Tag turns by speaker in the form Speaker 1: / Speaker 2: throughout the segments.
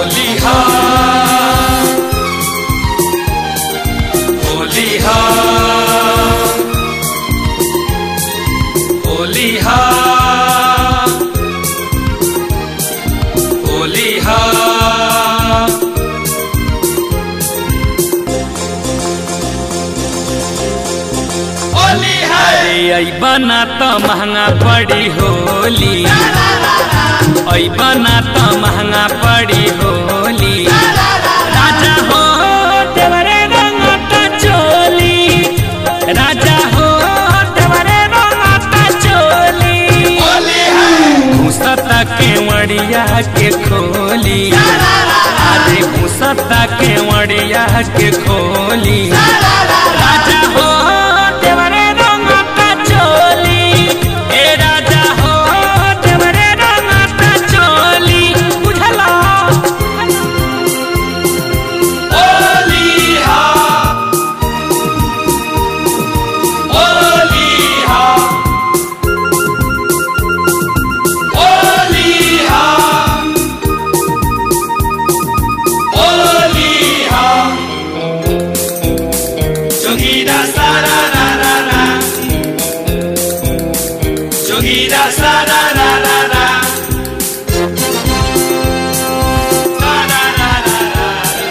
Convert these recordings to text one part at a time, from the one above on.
Speaker 1: होली हा होली हा होली हा होली हा होली है अरे अबना तो महंगा पड़ी होली अबना तो महंगा पड़ी होली राजा हो देवरे रंगता चोली राजा हो देवरे रंगता चोली घुसता के वड़िया के खोली अरे घुसता के वड़िया के खोली राजा हो देवरे रंगता चोली ए राजा हो देवरे रंगता चोली बुझला होली हा होली हा होली हा होली हा जोगीरा सारा रा रा रा जोगीरा सारा रा रा रा रा रा रा रा रा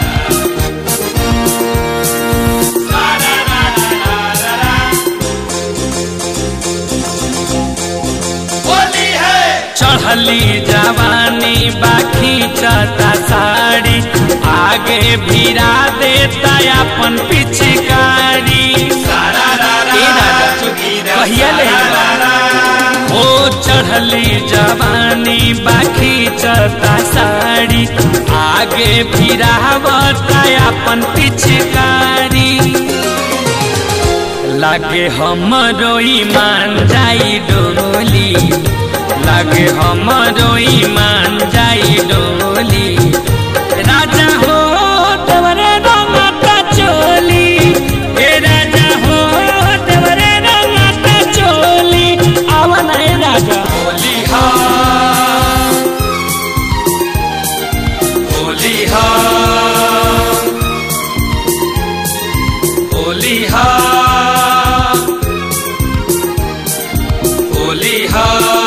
Speaker 1: रा रा रा रा रा होली है चढ़ली जवानी बाकी चता साड़ी आगे भिरा देता अपन पिचकारी कहिया ले ओ चढ़ली जवानी बाकी चता साड़ी आगे भिरावता अपन पिचकारी लागे हमरो ईमान जाई डोली लागे हमरो ईमान जाई डोली राजा हो तवरे रंगता चोली ए राजा हो तवरे रंगता चोली आवन ए राजा होली हा होली हा होली हा होली हा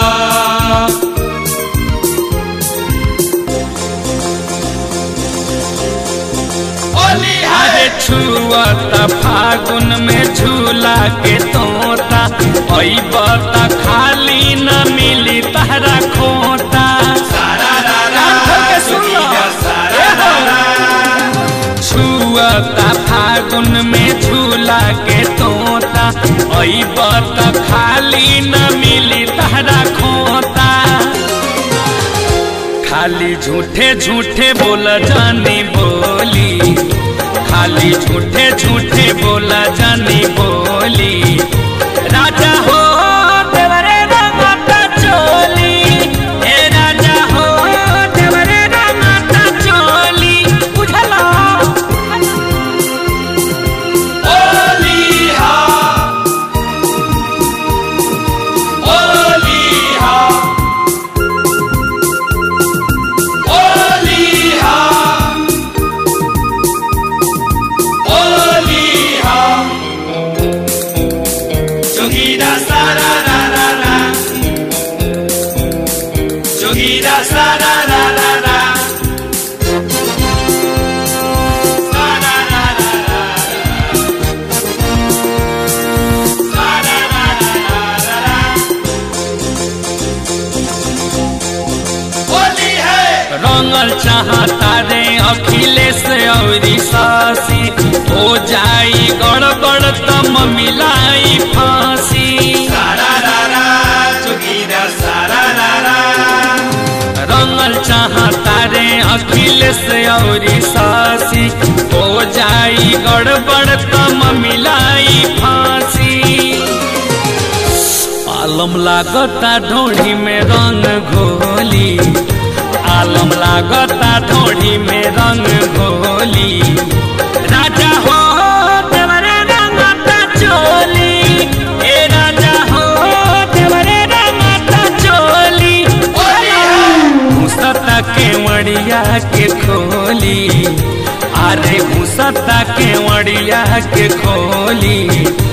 Speaker 1: होली अरे छुअत फागुन में झूला के तोता अबत खाली न मिली तहरा खोता कान खोल के सुन लो। छुअता फागुन में झूला के तोता अबत खाली न मिली तहरा खोता खाली झूठे झूठे बोल जानी बोली खाली झूठे झूठे बोला जानी बोली राजा हो देवरे रंगता चोली ए राजा हो देवरे रंगता चोली बुझला ओली हा ओली हा ओली हा ओली हा जोगीरा सारा रा रा रा जोगीरा सारा रा रा रा सारा रा रा रा सारा रा रा रा रा होली है रंगल चाहता रे अखिलेश औरी सासी हो जाई गड़बड़ तम मिलाई फांसी सारा रा रा जोगीरा सारा रा रा रंगल चाहता रे अखिलेश औरी सासी हो जाई गड़बड़ तम मिलाई फांसी आलम लागता ढोढ़ी में रंग घोली आलम लागता ढोढ़ी में रंग घोली राजा हो देवरे रंगता चोली ए राजा हो देवरे रंगता चोली घुसता
Speaker 2: के मड़िया के खोली अरे घुसता के मड़िया के खोली